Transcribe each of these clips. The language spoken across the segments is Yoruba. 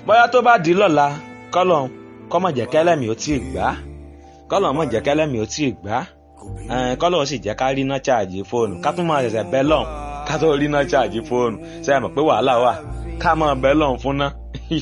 bóyá tó bá di lọ́la kọ́lọ̀ kọ́mọ̀ jẹ́ kẹ́lẹ́mì ó tí ì gbá kọ́lọ̀ mọ̀ jẹ́ kẹ́lẹ́mì ó tí ì gbá kọ́lọ̀ sì jẹ́ ká rí iná ṣáàjì fóònù ká tún máa ṣẹ̀ṣẹ̀ bẹ́ lọ́hùn ká tó rí iná ṣáàjì fóònù ṣe é mọ̀ pé wàhálà wà ká máa bẹ́ lọ́hùn fún ná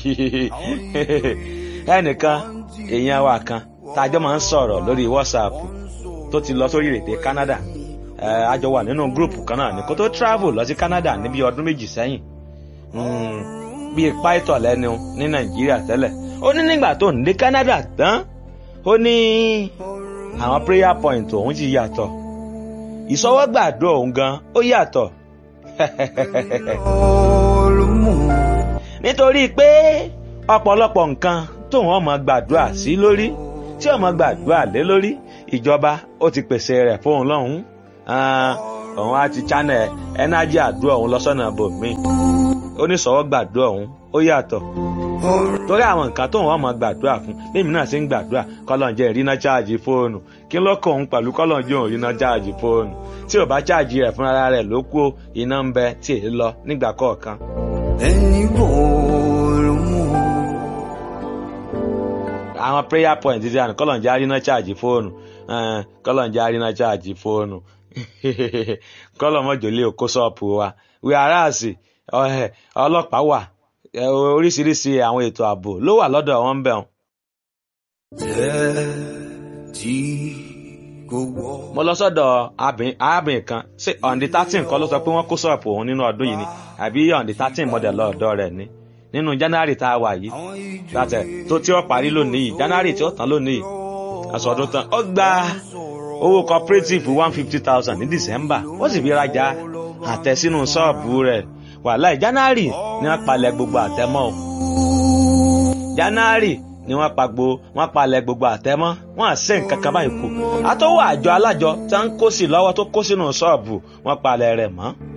ẹnìkan èèyàn wa kan tájọ́ máa ń sọ̀rọ̀ lórí WhatsApp tó ti lọ sórí èdè Canada a jọ wà nínú gúrùpù kan náà ní kó tó travel lọ sí Canada níbi ọdún méjì sẹ́yìn bíi pító lẹ́nu ní Nàìjíríà tẹ́lẹ̀ ó ní nígbà tó ń dé Canada tán ó ní àwọn prayer point òun ti yàtọ̀ ìsọwọ́gbàdo òun gan ó yàtọ̀ nítorí pé ọ̀pọ̀lọpọ̀ nǹkan tóun ọmọ gbàdúrà sí lórí tí ọmọ gbàdúrà lé lórí ìjọba ó ti pèsè rẹ̀ fóun lọ́hùn-ún òun á ti channel ẹnájì àdúrà òun lọ́sọ̀nà bòmí oníṣòwò gbàdúrà òun ó yàtọ̀ torí àwọn nǹkan tóun ọmọ gbàdúrà fún lèmi náà sì ń gbàdúrà kọ́lọ́njẹ́ ìrìnà cháàjì fóònù kí ló kọ òun pẹ̀lú kọ́lọ́njẹ́ òun ìrìnà cháàjì fóònù tí ò bá cháàjì rẹ̀ fúnra rẹ̀ ló kú iná ń bẹ tí èyí lọ nígbà kọ̀ọ̀kan. ẹni bòòrò mú. àwọn prayer point ti àná kọ́lọ́njẹ́ àrínà cháàjì fóònù kọ́lọ́njẹ́ àrínà cháàjì fóònù kọ́lọ́mọ́jọ́lé òkó ṣọ́ọ̀pù wa wíwáràsì ọlọ́pàá wà oríṣiríṣi àwọn ètò ààbò ló wà lọ́dọ̀ wọn ń bẹ̀ wọn. tẹ́ tí kò wọ́. mo lọ sọ́dọ̀ arábìnrin kan ṣé ọ̀ǹdí thirteen kọ́ ló sọ pé wọ́n kó ṣọ́ọ̀pù òun nínú ọdún yìí ni àbí ọ̀ǹdí thirteen mọ̀dẹ̀ lọ́ọ̀dọ̀ rẹ̀ ni nínú january tá a wà yìí látẹ̀ tó tí ó parí lónìí yìí january tí ó tán lónìí yìí aṣọ ọdún tán ó gba owó cooperative one fifty thousand ní december ó sì fi rajà àtẹ sínú ṣọ́ọ̀bù rẹ̀ wàhálà january ni wọ́n palẹ̀ gbogbo àtẹmọ́ o january ni wọ́n pa gbo wọ́n palẹ̀ gbogbo àtẹmọ́ wọ́n àṣẹ nǹkan kan báyìí kù àtọwọ́ àjọ alájọ tí wọ́n ń kó sí lọ́wọ́ tó kó sínú ṣọ́ọ̀bù wọ́n palẹ̀ rẹ̀ mọ́